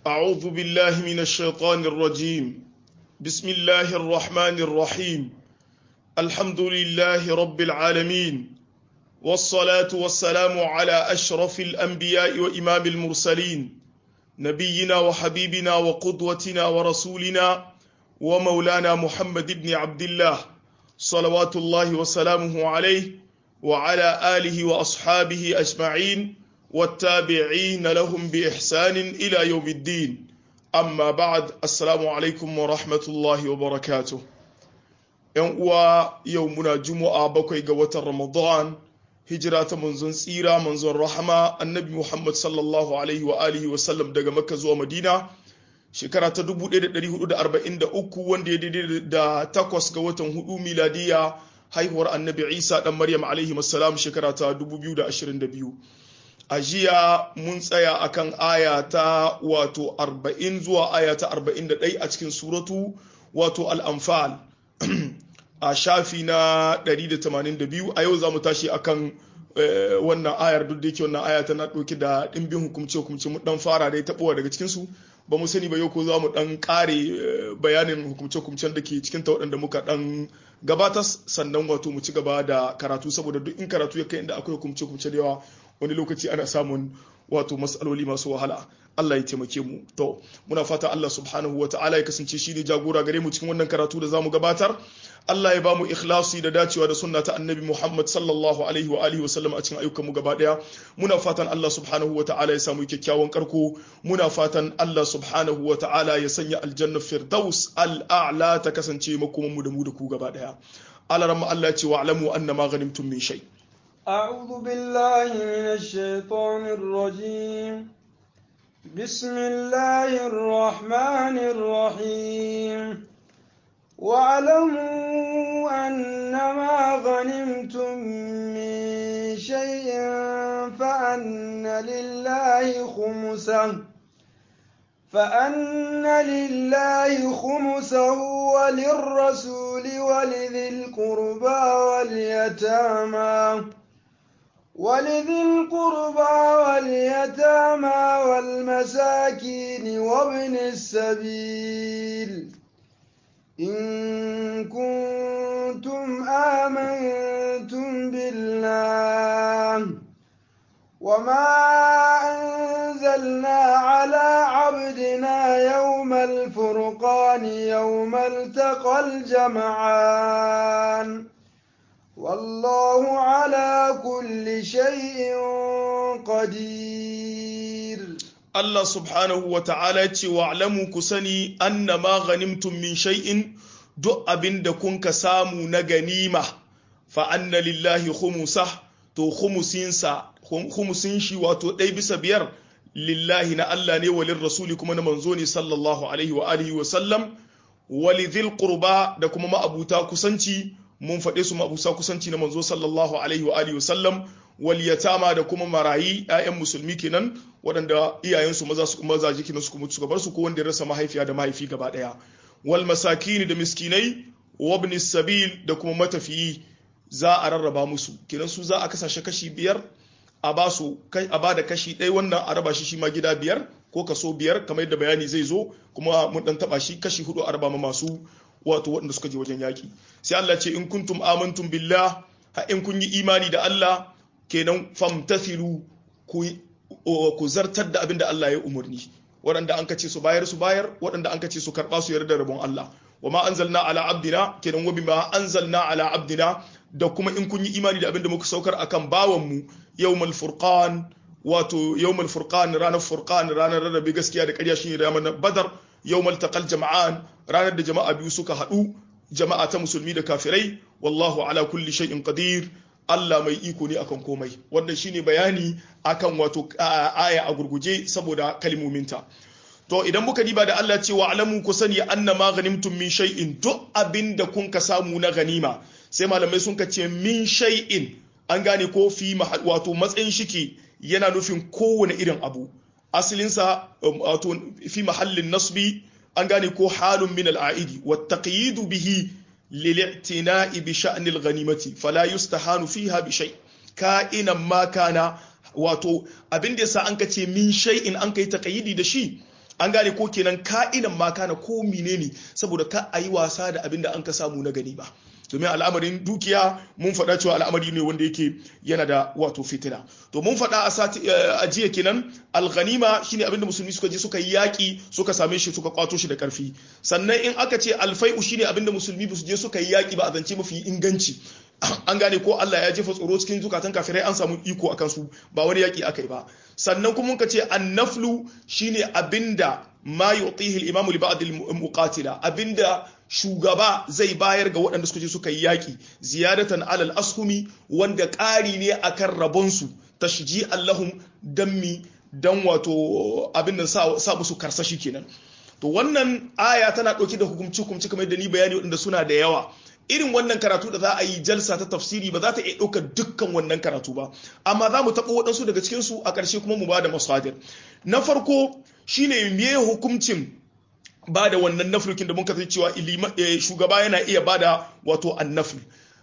أعوذ بالله من الشيطان الرجيم بسم الله الرحمن الرحيم الحمد لله رب العالمين والصلاة والسلام على أشرف الأنبياء وإمام المرسلين نبينا وحبيبنا وقدوتنا ورسولنا ومولانا محمد بن عبد الله صلوات الله وسلامه عليه وعلى آله وأصحابه أجمعين والتابعين لهم بإحسان إلى يوم الدين أما بعد السلام عليكم ورحمة الله وبركاته يوم يومنا جمعة بكي قوة رمضان هجرة منزون سيرة منزون رحمة النبي محمد صلى الله عليه وآله وسلم دقى مكة زوى مدينة shekara ta 1443 wanda ya daidai da takwas ga watan hudu miladiya haihuwar annabi isa dan maryam alaihi salam shekara ta 2022 a jiya mun tsaya akan aya ta wato 40 zuwa aya ta 41 a cikin suratu wato al'amfal a shafi na 182 a yau za mu tashi akan wannan ayar duk da yake wannan aya tana ɗauki da ɗimbin hukumce-hukumce mu dan fara dai taɓowa daga cikinsu ba mu sani ba yau ko za mu dan kare bayanin hukumce-hukumcen da ke cikin ta waɗanda muka dan gabatar sannan wato mu ci gaba da karatu saboda duk in karatu ya kai inda akwai hukumce-hukumce da yawa wani lokaci ana samun wato matsaloli masu wahala Allah ya taimake mu to muna fata Allah subhanahu wa ta'ala ya kasance shi ne jagora gare mu cikin wannan karatu da zamu gabatar Allah ya ba mu ikhlasi da dacewa da sunna ta annabi Muhammad sallallahu alaihi wa alihi wa sallam a cikin ayyukan mu gaba daya muna fatan Allah subhanahu wa ta'ala ya samu kyakkyawan karko muna fatan Allah subhanahu wa ta'ala ya sanya aljanna firdaus al'a'la ta kasance makoman mu da mu da ku gaba daya alaramma Allah ya ce wa alamu annama ghanimtum min shay أعوذ بالله من الشيطان الرجيم بسم الله الرحمن الرحيم واعلموا أنما غنمتم من شيء فأن لله خمسه فأن لله خمسه وللرسول ولذي القربى واليتامى ولذي القربى واليتامى والمساكين وابن السبيل إن كنتم آمنتم بالله وما أنزلنا على عبدنا يوم الفرقان يوم التقى الجمعان والله على كل شيء قدير Allah subhanahu wa ta'ala ce wa alamu ku sani anna ma ghanimtum min shay'in duk abin da kun ka samu na ganima fa anna lillahi khumusa to khumusinsa khumusin shi wato ɗai bisa biyar lillahi na Allah ne walin rasuli kuma na manzo ne sallallahu alaihi wa alihi wa sallam walidhil qurba da kuma ma'abuta kusanci mun faɗe su ma'abuta kusanci na manzo sallallahu alaihi wa alihi wa sallam wal yatama da kuma marayi ƴaƴan musulmi kenan waɗanda iyayensu maza su maza jikin su kuma suka bar su ko wanda ya rasa mahaifiya da mahaifi gaba ɗaya wal masakin da miskinai wa ibn sabil da kuma matafiyi za a rarraba musu kenan su za a kasashe kashi biyar a ba su a ba da kashi ɗaya wannan a raba shi shi ma gida biyar ko kaso biyar kamar yadda bayani zai zo kuma mun dan taba shi kashi hudu a raba ma masu wato waɗanda suka je wajen yaƙi sai Allah ce in kuntum amantum billah ha in kun yi imani da Allah kenan famtathilu ku ku zartar da abin da Allah ya umarni waɗanda an kace su bayar su bayar waɗanda an kace su karɓa su yarda rabon Allah wa ma anzalna ala abdina kenan wa bima anzalna ala abdina da kuma in kun yi imani da abin da muka saukar akan bawan mu yawmal furqan wato yawmal furqan ranar furqan ranar rarrabe gaskiya da ƙarya shine ranar badar yawmal taqal jama'an ranar da jama'a biyu suka haɗu jama'a ta musulmi da kafirai wallahu ala kulli shay'in qadir Allah mai iko ne akan komai wannan shine bayani akan wato aya a gurguje saboda kalmominta to idan muka diba da Allah ce wa alamu ku sani anna ma ghanimtum min shay'in duk abinda kun ka samu na ganima sai malamai sun ka ce min shay'in an gane ko fi wato matsayin shike yana nufin kowane irin abu asalinsa wato fi mahallin nasbi an gane ko halun min al'aidi wa taqyidu bihi lil'tina'i bi sha'nil ghanimati fala yustahanu fiha bi shay ka'inan ma kana wato abin da yasa an ka ce min shay'in an kai taqyidi da shi an gane ko kenan ka'idan ma kana ko menene saboda ka ayi wasa da abin da an ka samu na gani ba domin al'amarin dukiya mun faɗa cewa al'amari ne wanda yake yana da wato fitina to mun faɗa a sati a jiya kenan al-ghanima shine abinda musulmi suka je suka yi yaki suka same shi suka kwato shi da karfi sannan in aka ce alfai'u shine abinda musulmi ba su je suka yi yaki ba a zance mafi inganci an gane ko Allah ya jefa tsoro cikin zukatan kafirai an samu iko akan su ba wani yaki akai ba sannan kuma muka ce annaflu shine abinda ma yu'tihi al-imam li ba'd al-muqatila abinda shugaba zai bayar ga waɗanda suka je suka yi yaki ziyadatan alal ashumi wanda ƙari ne akan rabonsu tashji allahum dammi dan wato abin da sa musu karsashi kenan to wannan aya tana ɗauke da hukumci hukumci kamar da ni bayani waɗanda suna da yawa irin wannan karatu da za a yi jalsa ta tafsiri ba za ta iya ɗaukar dukkan wannan karatu ba amma za mu taɓa waɗansu daga cikinsu a ƙarshe kuma mu ba da masadir na farko shine me hukuncin ba da wannan naflukin da muka cewa shugaba yana iya ba da wato annafl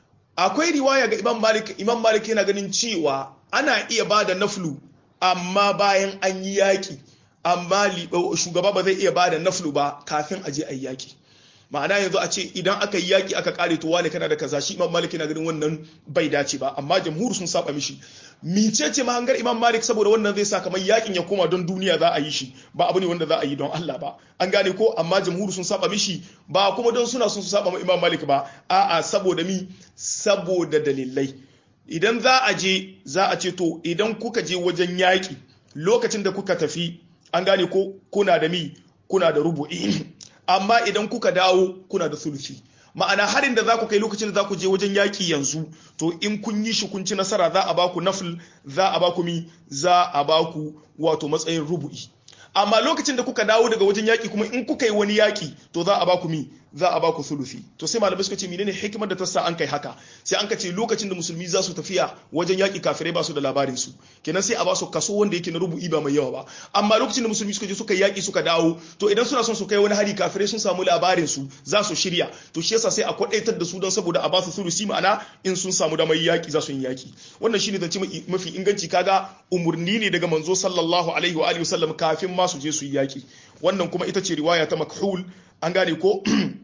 akwai riwaya ga imam malik imam malik yana ganin cewa ana iya ba da naflu amma bayan an yi yaƙi amma shugaba ba zai iya ba da naflu ba kafin a je a yi yaƙi ma'ana yanzu a ce idan aka yi yaƙi aka kare to wane kana da kaza shi imam malik yana ganin wannan bai dace ba amma jamhur sun saba mishi mice ce mahangar imam malik saboda wannan zai sa kamar yaƙin ya koma don duniya za a yi shi ba abu ne wanda za a yi don Allah ba an gane ko amma jamhur sun saba mishi ba kuma don suna sun su saba ma imam malik ba a'a saboda mi saboda dalilai idan za a je za a ce to idan kuka je wajen yaƙi lokacin da kuka tafi an gane ko kuna da mi kuna da rubu'i amma idan kuka dawo kuna da sulusi ma'ana harin da za ku kai lokacin da za ku je wajen yaƙi yanzu to in kun yi shi kun ci nasara za a baku nafil za a baku mi za a baku wato matsayin rubu'i amma lokacin da kuka dawo daga wajen yaƙi kuma in kuka yi wani yaƙi to za a baku mi za a baku sulufi to sai malamai suka ce menene hikimar da ta sa an kai haka sai an ka ce lokacin da musulmi za su tafiya wajen yaƙi kafirai ba su da labarin su kenan sai a ba su kaso wanda yake na rubu'i ba mai yawa ba amma lokacin da musulmi suka je suka yaƙi suka dawo to idan suna son su kai wani hari kafirai sun samu labarin su za su shirya to shi yasa sai a kwadaitar da su don saboda a ba su sulusi ma'ana in sun samu damar yaƙi za su yi yaƙi wannan shine zance mafi inganci kaga umurni ne daga manzo sallallahu alaihi wa alihi wasallam kafin ma su je su yi yaƙi wannan kuma ita ce riwaya ta makhul an gane ko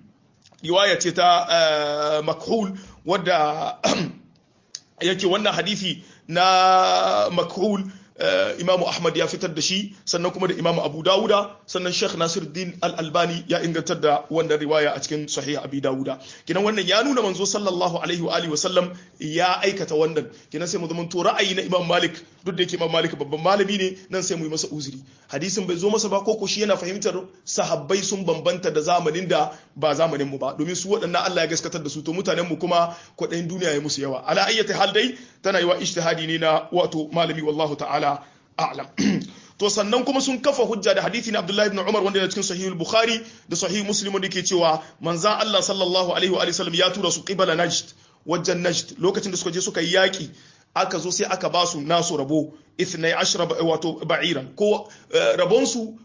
riwaya ce ta makhul wadda yake wannan hadisi na makhul imamu ahmad ya fitar da shi sannan kuma da imamu abu dawuda sannan sheikh nasiruddin al-albani ya ingantar da wannan riwaya a cikin sahih abi dawuda kinan wannan ya nuna manzo sallallahu alaihi wa alihi wa sallam ya aikata wannan kinan sai mu zama to ra'ayi na imam malik duk da yake imam malik babban malami ne nan sai mu yi masa uzuri hadisin bai zo masa ba koko shi yana fahimtar sahabbai sun bambanta da zamanin da ba zamanin mu ba domin su waɗannan Allah ya gaskatar da su to mutanen mu kuma kwaɗayin duniya ya musu yawa ala ayyati hal dai tana yi wa ijtihadi ne na wato malami wallahu ta'ala a'lam to sannan kuma sun kafa hujja da hadithi na Abdullahi ibn Umar wanda yana cikin sahih al-Bukhari da sahih Muslim wanda yake cewa manzan Allah sallallahu alaihi wa sallam ya tura su qibala Najd wajen Najd lokacin da suka je suka yi yaki aka zo sai aka ba su nasu rabo ithnai ashra wato ba'iran ko rabon su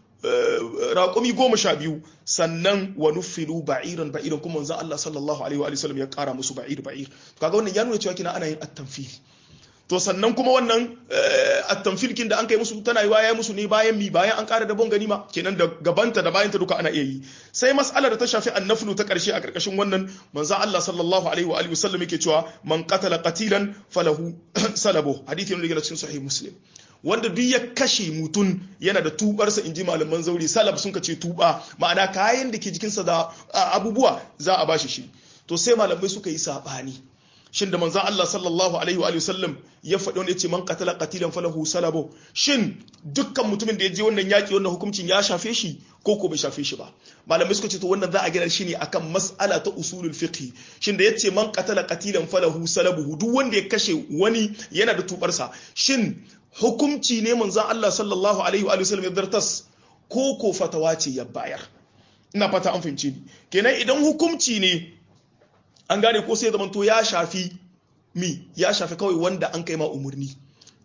raƙumi goma sha biyu sannan wa nufilu ba'iran ba'iran kuma manzan Allah sallallahu alaihi wa sallam ya ƙara musu ba'ir ba'ir kaga wannan ya nuna cewa kina ana yin at-tanfil to sannan kuma wannan attamfilkin da an kai musu tana yiwa ya musu ne bayan mi bayan an ƙara dabon ganima kenan da gabanta da bayanta duka ana iya yi sai mas'alar da ta shafi annaflu ta ƙarshe a ƙarƙashin wannan manzo Allah sallallahu alaihi wa alihi wasallam yake cewa man qatala qatilan falahu salabu hadisi ne daga cikin sahih muslim wanda duk ya kashe mutum yana da tubarsa inji malaman zauri salab sun ka ce tuba ma'ana kayan da ke jikinsa da abubuwa za a bashi shi to sai malamai suka yi sabani shin da manzan Allah sallallahu alaihi wa sallam ya faɗi wanda ya ce man qatala qatilan falahu salabo shin dukkan mutumin da ya je wannan yaki wannan hukuncin ya shafe shi ko ko bai shafe shi ba malamai suka ce to wannan za a gina shi ne akan mas'ala ta usulul fiqh shin da yace man qatala qatilan falahu salabuhu duk wanda ya kashe wani yana da tubarsa shin hukunci ne manzan Allah sallallahu alaihi wa sallam ya dartas ko ko fatawa ce ya bayar ina fata an fahimce ni kenan idan hukunci ne an gane ko sai zamanto ya shafi mi ya shafi kawai wanda an kai ma umarni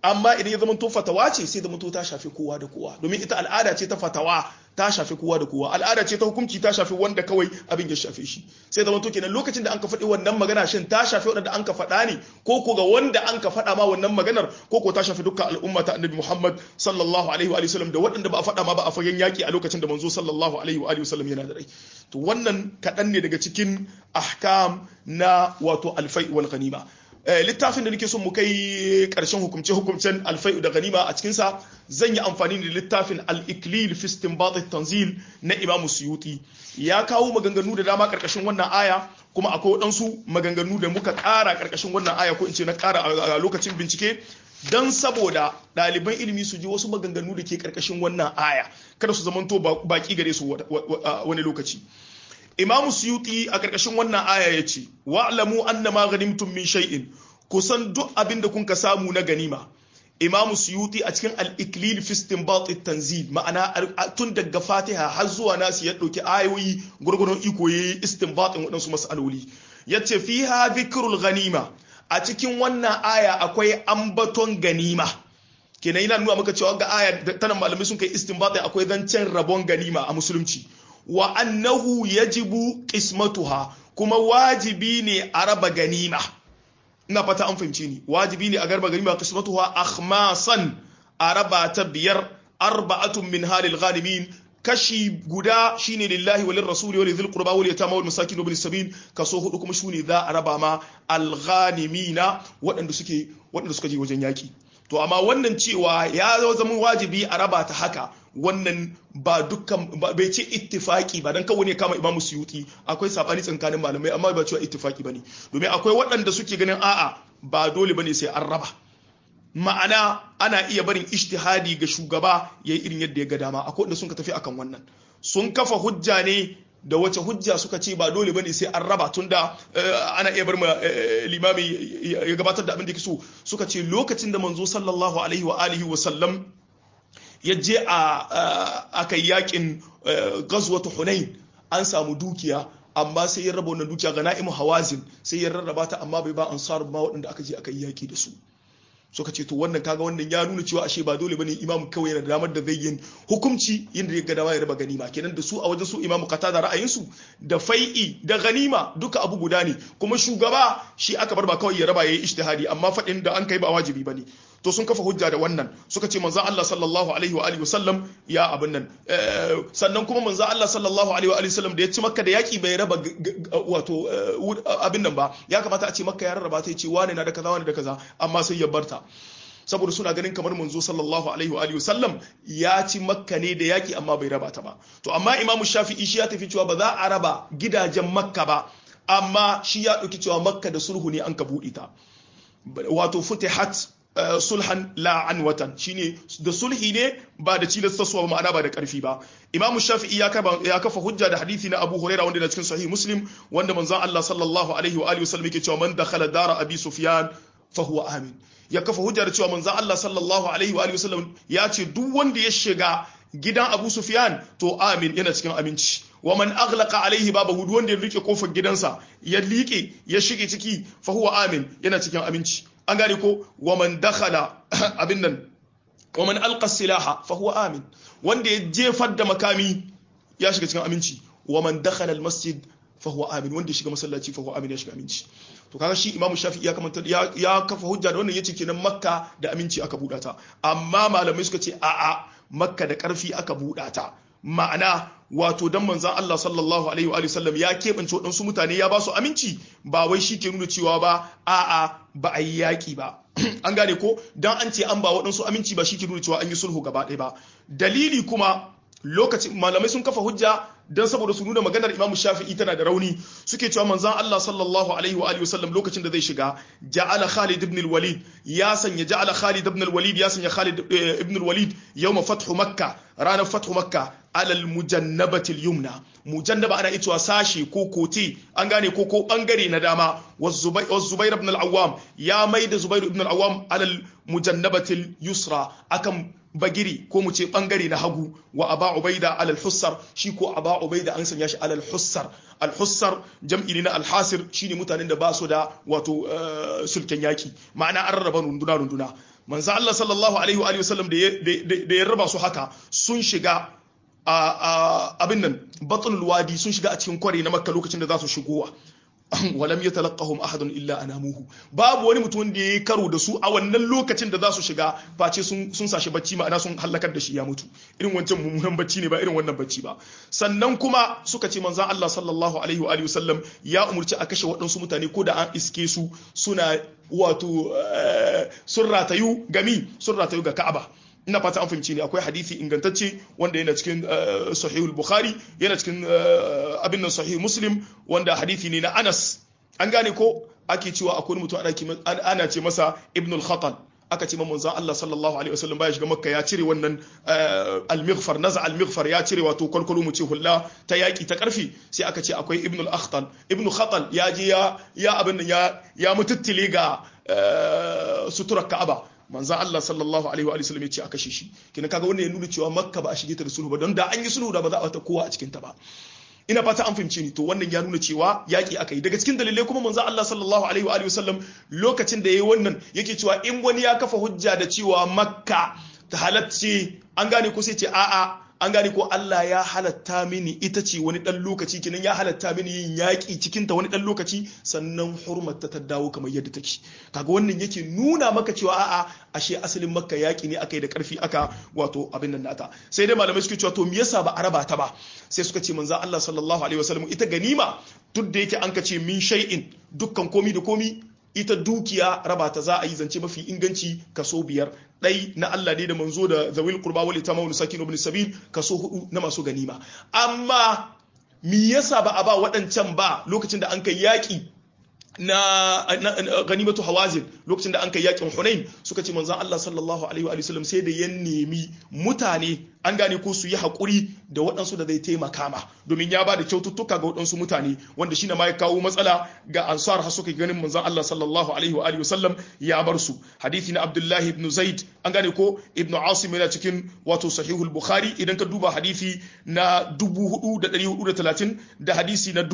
amma idan ya zama to fatawa ce sai zama to ta shafi kowa da kowa domin ita al'ada ce ta fatawa ta shafi kowa da kowa al'ada ce ta hukunci ta shafi wanda kawai abin ya shafe shi sai zama to kenan lokacin da an ka faɗi wannan magana shin ta shafi wanda an ka faɗa ne ko ko ga wanda an ka faɗa ma wannan maganar ko ko ta shafi dukkan al'umma ta annabi Muhammad sallallahu alaihi wa sallam da waɗanda ba a faɗa ma ba a fagen yaki a lokacin da manzo sallallahu alaihi wa sallam yana da rai to wannan kaɗan ne daga cikin ahkam na wato alfai wal ghanima littafin da nake son mu kai karshen hukumce hukumcen alfai da ganima a cikinsa zan yi amfani da littafin al-iklil fi istinbat tanzil na imam suyuti ya kawo maganganu da dama karkashin wannan aya kuma akwai waɗansu maganganu da muka ƙara karkashin wannan aya ko in ce na ƙara a lokacin bincike don saboda ɗaliban ilimi su ji wasu maganganu da ke karkashin wannan aya kada su zamanto baki gare su wani lokaci imamu suyuti a ƙarƙashin wannan aya ya ce wa'lamu anna ma ghanimtum min shay'in kusan duk abin da kun ka samu na ganima imamu suyuti a cikin al-iklil fi istinbat tanzil ma'ana tun daga fatiha har zuwa nasi ya ɗauki ayoyi gurgurun iko yayi istinbatin waɗansu mas'aloli yace fiha dhikrul ghanima a cikin wannan aya akwai ambaton ganima kenan yana nuna maka cewa ga aya tana malamai sun kai istinbat akwai zancen rabon ganima a musulunci wa annahu yajibu qismatuha kuma wajibi ne a raba ganima ina fata an fahimce ni wajibi ne a garba ganima qismatuha akhmasan a raba ta biyar arba'atun min halil ghanimin kashi guda shine lillahi walil rasuli walil dhil qurba wal yatama wal masakin wal sabil kaso hudu kuma shine za a raba ma al ghanimina waɗanda suke waɗanda suka je wajen yaki to amma wannan cewa ya zama wajibi a raba ta haka wannan ba dukkan bai ce ittifaki ba dan kawai ne kama imamu suyuti akwai sabani tsakanin malamai amma ba cewa ittifaki bane domin akwai waɗanda suke ganin a'a ba dole bane sai an raba ma'ana ana iya barin ijtihadi ga shugaba yayi irin yadda ya ga dama akwai wanda sun ka tafi akan wannan sun kafa hujja ne da wace hujja suka ce ba dole bane sai an raba tunda ana iya bar ma limami ya gabatar da abin da yake so suka ce lokacin da manzo sallallahu alaihi wa alihi wa sallam ya je a aka yakin ghazwatu hunain an samu dukiya amma sai ya raba wannan dukiya ga na'imu hawazin sai ya rarraba ta amma bai ba ansar ba waɗanda aka je aka yi yaki da su suka ce to wannan kaga wannan ya nuna cewa ashe ba dole bane imam kawai yana da damar da zai yin hukunci yadda ya ga dama ya raba ganima kenan da su a wajen su imam kata da ra'ayin su da fai'i da ganima duka abu guda ne kuma shugaba shi aka bar ba kawai ya raba yayi ijtihadi amma fadin da an kai ba wajibi bane to sun kafa hujja da wannan suka ce manzo Allah sallallahu alaihi wa alihi wasallam ya abin nan sannan kuma manzo Allah sallallahu alaihi wa alihi wasallam da ya ci makka da yaki bai raba wato abin nan ba ya kamata a ce makka ya rarraba ta ce wane na da kaza wane da kaza amma sai ya barta saboda suna ganin kamar manzo sallallahu alaihi wa alihi wasallam ya ci makka ne da yaki amma bai raba ta ba to amma imamu shafi'i shi ya tafi cewa ba za a raba gidajen makka ba amma shi ya dauki cewa makka da sulhu ne an ka buɗe ta wato futihat sulhan la an watan shine da sulhi ne ba da cilastaswa ba ma'ana ba da karfi ba imamu shafi'i ya kafa ya kafa hujja da hadisi na abu huraira wanda da cikin sahih muslim wanda manzon Allah sallallahu alaihi wa alihi wasallam yake cewa man dakhala dara abi sufyan fa huwa amin ya kafa hujja da cewa manzon Allah sallallahu alaihi wa alihi wasallam ya ce duk wanda ya shiga gidan abu sufyan to amin yana cikin aminci wa man aghlaqa alaihi babahu duk wanda ya rike kofar gidansa ya liƙe ya shige ciki fa huwa amin yana cikin aminci an gane ko wa man dakhala abin nan wa man alqa silaha fa huwa amin wanda ya jefar da makami ya shiga cikin aminci wa man dakhala al masjid fa huwa amin wanda ya shiga masallaci fa huwa amin ya shiga aminci to kaga shi imam shafi'i ya kamanta ya kafa hujja da wannan yace kenan makka da aminci aka buɗa ta amma malamai suka ce a'a makka da ƙarfi aka buɗa ta ma'ana wato dan manzan Allah sallallahu alaihi wa sallam ya keɓance waɗansu mutane ya ba su aminci ba wai shi ke nuna cewa ba a'a ba a yi yaƙi ba an gane ko dan an ce an ba waɗansu aminci ba shi ke nuna cewa an yi sulhu gaba ɗaya ba dalili kuma lokacin malamai sun kafa hujja dan saboda su nuna maganar Imam Shafi'i tana da rauni suke cewa manzon Allah sallallahu alaihi wa alihi wasallam lokacin da zai shiga ja'ala Khalid ibn al-Walid ya sanya ja'ala Khalid ibn al-Walid ya sanya Khalid ibn al-Walid yawma fathu Makkah ranar fathu Makkah alal mujannabati al-yumna mujannaba ana ita sashi ko kote an gane ko ko bangare na dama was Zubair ibn al-Awwam ya maida Zubair ibn al-Awwam alal mujannabati al-yusra akan bagiri ko mu ce bangare na hagu wa aba ubaida alal hussar shi ko aba ubaida an sanya shi alal hussar al hussar jam'i ne na al hasir shine mutanen da ba su da wato sulken yaki ma'ana an rarraba runduna runduna manzo Allah sallallahu alaihi wa sallam da ya raba su haka sun shiga a abin nan batnul wadi sun shiga a cikin kware na makka lokacin da za su shigowa walam yatalaqahum ahadun illa anamuhu babu wani mutum da yayi karo da su a wannan lokacin da za su shiga face sun sun sashi bacci ma'ana sun halakar da shi ya mutu irin wancan mummunan bacci ne ba irin wannan bacci ba sannan kuma suka ce manzon Allah sallallahu alaihi wa alihi wasallam ya umurci a kashe waɗansu mutane ko da an iske su suna wato sun ratayu gami sun ratayu ga Ka'aba ina fata an fahimci ne akwai hadisi ingantacce wanda yana cikin sahihul bukhari yana cikin abin nan sahih muslim wanda hadisi ne na anas an gane ko ake cewa akwai mutum ana ce masa ibnul khatal aka ce manzon Allah sallallahu alaihi wasallam baya shiga makka ya cire wannan al-mighfar naza al-mighfar ya cire wato kwalkwalo mu ce hulla ta yaki ta karfi sai aka ce akwai ibnul akhtal ibnu khatal ya je ya ya abin nan ya ya mututtile ga suturar ka'aba manzan Allah sallallahu alaihi wa sallam ya ce a kashe shi kina kaga wannan ya nuna cewa makka ba a shige ta da sulhu ba don da an yi sulhu da ba za a ta kowa a cikin ta ba ina fata an fahimce ni to wannan ya nuna cewa yaki aka yi daga cikin dalilai kuma manzan Allah sallallahu alaihi wa sallam lokacin da yayi wannan yake cewa in wani ya kafa hujja da cewa makka ta halacce an gane ko sai ce a'a an gane ko Allah ya halatta mini ita ce wani ɗan lokaci kenan ya halatta mini yin yaƙi cikinta wani ɗan lokaci sannan hurmata ta dawo kamar yadda take kaga wannan yake nuna maka cewa a'a ashe asalin makka yaƙi ne aka yi da ƙarfi aka wato abin nan nata sai dai malamai suke cewa to me yasa ba a raba ta ba sai suka ce manzo Allah sallallahu alaihi wasallam ita ganima duk da yake an ka ce min shay'in dukkan komi da komi ita dukiya raba ta za a yi zance mafi inganci kaso biyar ɗai na Allah ne da manzo da zawil qurba wal itama wal sakin ibn sabil kaso hudu na masu ganima amma me yasa ba a ba waɗancan ba lokacin da an kai yaƙi na ganimatu hawazin lokacin da an kai yakin hunain suka ce manzon Allah sallallahu alaihi wa sallam sai da ya nemi mutane an gane ko su yi haƙuri da waɗansu da zai taimaka ma domin ya ba da kyaututtuka ga waɗansu mutane wanda shi ma ya kawo matsala ga ansar har suka ganin manzon Allah sallallahu alaihi wa sallam ya bar su hadisi na Abdullahi ibn Zaid an gane ko ibn Asim yana cikin wato sahihul Bukhari idan ka duba hadisi na 4430 da hadisi na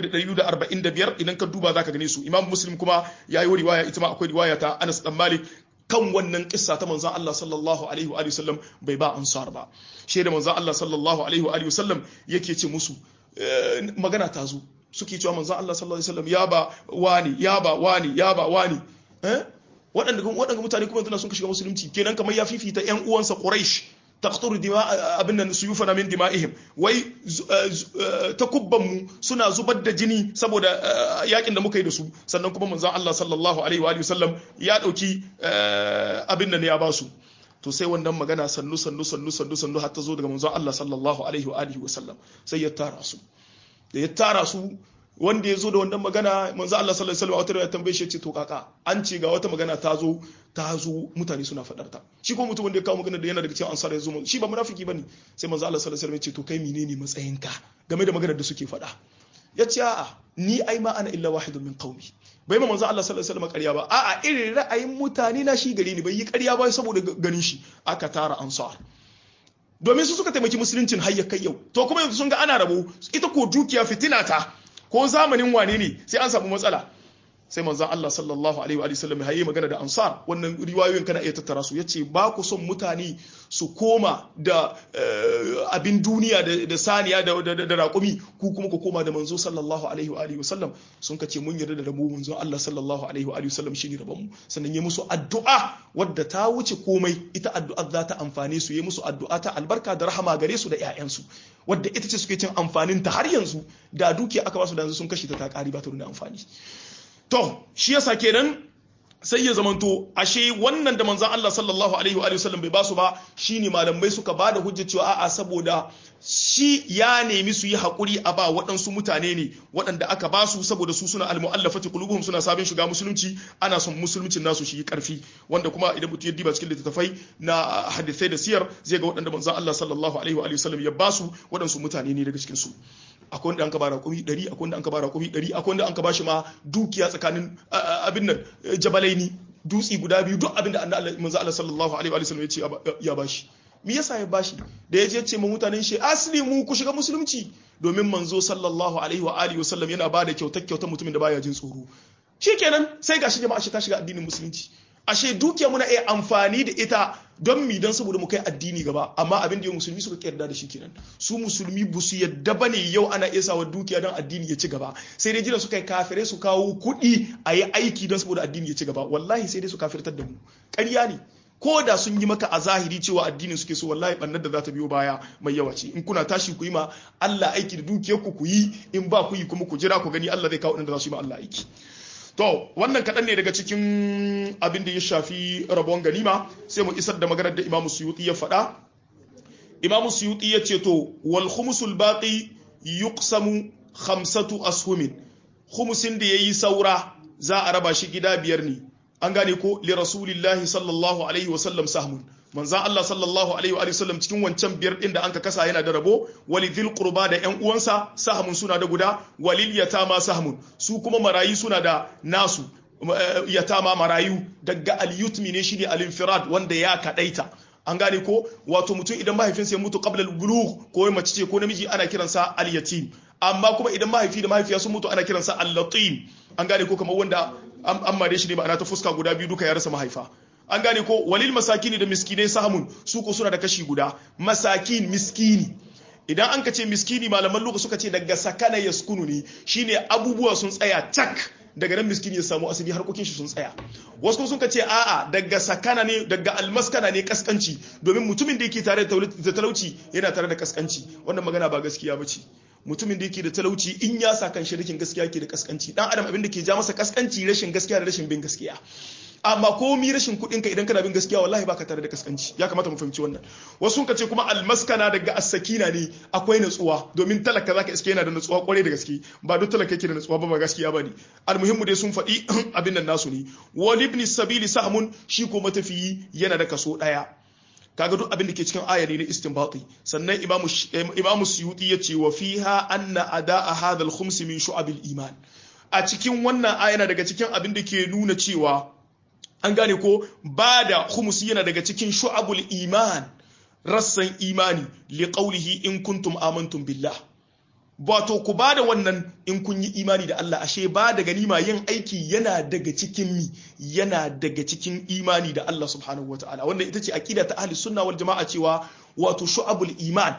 7245 idan ka duba zaka gane su Imam Muslim kuma yayi riwaya ita ma akwai riwaya ta Anas dan Malik kan wannan kissa ta manzon Allah sallallahu alaihi wa sallam bai ba ansar ba shi da manzon Allah sallallahu alaihi wa sallam yake ce musu magana ta zo suke cewa manzon Allah sallallahu alaihi wa sallam ya ba wani ya ba wani ya ba wani eh waɗanda waɗanda mutane kuma tana sun shiga musulunci kenan kamar ya fifita ƴan uwansa Quraysh taqturu dima abin nan suyufana min dima'ihim wai takubban mu suna zubar da jini saboda yakin da muka yi da su sannan kuma manzon Allah sallallahu alaihi wa sallam ya dauki abin nan ya basu to sai wannan magana sannu sannu sannu sannu sannu har ta zo daga manzon Allah sallallahu alaihi wa alihi wa sallam sai ya tara su da ya tara su wanda ya zo da wannan magana manzo Allah sallallahu alaihi wasallam wata ya tambaye shi ce to kaka an ce ga wata magana ta zo ta zo mutane suna fadar ta shi ko mutum wanda ya kawo magana da yana daga cikin ansar ya zo shi ba munafiki bane sai manzo Allah sallallahu alaihi wasallam ya ce to kai menene matsayinka game da maganar da suke fada ya ce a'a ni ai ma ana illa wahidun min qaumi bai ma manzo Allah sallallahu alaihi wasallam ƙarya ba a'a irin ra'ayin mutane na shi gare ni bai yi ƙarya ba saboda ganin shi aka tara ansar domin su suka taimaki musuluncin har ya kai yau to kuma yanzu sun ga ana rabo ita ko dukiya fitina ta ko zamanin wane ne sai an samu matsala sai manzon Allah sallallahu alaihi wa sallam ya yi magana da ansar wannan riwayoyin kana iya tattara su yace ba ku son mutane su koma da abin duniya da saniya da raƙumi ku kuma ku koma da manzo sallallahu alaihi wa sallam sun kace mun yarda da rabo manzon Allah sallallahu alaihi wa sallam shine rabon mu sannan ya musu addu'a wadda ta wuce komai ita addu'a za ta amfane su ya musu addu'a ta albarka da rahama gare su da ƴaƴansu wadda ita ce suke cin amfanin ta har yanzu da dukiya aka ba su da yanzu sun kashe ta ta ƙari ba ta nuna amfani to shi yasa kenan sai ya zamanto ashe wannan da manzan Allah sallallahu alaihi wa sallam bai basu ba shine malamai suka bada hujja cewa a'a saboda shi ya nemi su yi hakuri a ba waɗansu mutane ne waɗanda aka basu saboda su suna almu'allafati qulubuhum suna sabin shiga musulunci ana son musuluncin nasu shi karfi wanda kuma idan mutum ya diba cikin littattafai na hadisai da siyar zai ga waɗanda manzan Allah sallallahu alaihi wa sallam ya basu waɗansu mutane ne daga cikin su akwai wanda an ka bara kumi ɗari akwai wanda an ka bara kumi ɗari akwai wanda an ka bashi ma dukiya tsakanin abin nan jabalaini dutsi guda biyu duk abin da manzo Allah sallallahu alaihi wa sallam ya ce ya bashi me yasa ya bashi da ya je ce ma mutanen shi asli mu ku shiga musulunci domin manzo sallallahu alaihi wa alihi wa sallam yana ba da kyautar kyautar mutumin da baya jin tsoro shikenan sai gashi jama'a shi ta shiga addinin musulunci ashe dukiya muna iya amfani da ita don mi don saboda mu kai addini gaba amma abin da yau musulmi suka yarda da shi kenan su musulmi ba su yadda bane yau ana iya sawa dukiya don addini ya ci gaba sai dai jira su kai kafirai su kawo kuɗi a yi aiki don saboda addini ya ci gaba wallahi sai dai su kafirtar da mu ƙarya ne ko da sun yi maka a zahiri cewa addinin suke so wallahi bannar da za ta biyo baya mai yawa ce in kuna tashi ku yi ma Allah aiki da dukiyar ku ku yi in ba ku yi kuma ku jira ku gani Allah zai kawo inda za su yi ma Allah aiki to wannan kaɗan ne daga cikin abin da ya shafi rabon ganima sai mu isar da maganar da imamu suyuti ya faɗa imamu suyuti ya ce to wal khumsul baqi yuqsamu khamsatu ashumin khumsin da yayi saura za a raba shi gida biyar ne an gane ko li rasulillahi sallallahu alaihi wa sallam sahmun manzan Allah sallallahu alaihi wa sallam cikin wancan biyar din da anka kasa yana da rabo wali dhil qurba da yan uwansa sahmun suna da guda walil yatama sahmun su kuma marayu suna da nasu yatama marayu daga al yutmi ne shine al infirad wanda ya kadaita an gane ko wato mutum idan mahaifinsa ya mutu qabla al bulugh ko mace ce ko namiji ana kiransa al yatim amma kuma idan mahaifi da mahaifiya sun mutu ana kiransa al latim an gane ko kamar wanda an mare shi ne ma'ana ta fuska guda biyu duka ya rasa mahaifa an gane ko walil masakini da miskinai sahamun su ko suna da kashi guda masakin miskini idan an ka ce miskini malaman lokaci suka ce daga sakana yaskunu ne shine abubuwa sun tsaya cak daga nan miskini ya samu asali harkokin shi sun tsaya wasu kuma sun ka ce a'a daga sakana ne daga almaskana ne kaskanci domin mutumin da yake tare da talauci yana tare da kaskanci wannan magana ba gaskiya ba ce mutumin da yake da talauci in ya sa kan shirikin gaskiya ke da kaskanci dan adam abin da ke ja masa kaskanci rashin gaskiya da rashin bin gaskiya amma komi rashin kuɗin ka idan kana bin gaskiya wallahi baka tare da kaskanci ya kamata mu fahimci wannan wasu ka ce kuma almaskana daga as-sakina ne akwai natsuwa domin talaka zaka iske yana da natsuwa kwarai da gaske ba duk talaka yake da natsuwa ba ba gaskiya bane almuhimmu dai sun faɗi abin nan nasu ne wal ibn sabili sahmun shi ko matafiyi yana da kaso daya kaga duk abin da ke cikin aya ne na istinbati sannan imamu imamu suyuti ya ce wa fiha anna ada'a hadha al-khums min shu'abil iman a cikin wannan aya na daga cikin abin da ke nuna cewa an gane ko ba da khumusi yana daga cikin shu'abul iman rassan imani li qawlihi in kuntum amantum billah wato ku ba da wannan in kun yi imani da Allah ashe ba da ganima yin aiki yana daga cikin mi yana daga cikin imani da Allah subhanahu wataala wannan ita ce aqida ta ahli sunna wal jama'a cewa wato shu'abul iman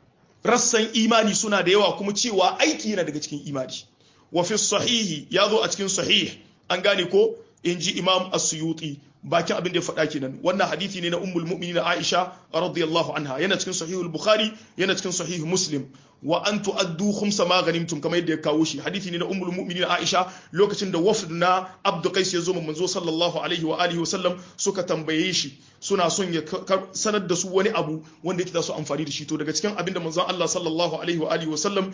rassan imani suna da yawa kuma cewa aiki yana daga cikin imani wa fi sahihi ya zo a cikin sahih an gane ko in ji imam as-suyuti bakin abin da ya faɗa kenan wannan hadisi ne na ummul mu'minin Aisha radiyallahu anha yana cikin sahihul bukhari yana cikin sahih muslim wa an tu'addu khumsa ma ghanimtum kamar yadda ya kawo shi hadisi ne na ummul mu'minin Aisha lokacin da wafd na Abdu Qais ya zo manzo sallallahu alaihi wa alihi wa sallam suka tambaye shi suna son ya sanar da su wani abu wanda yake da su amfani da shi to daga cikin abin da manzon Allah sallallahu alaihi wa alihi wa sallam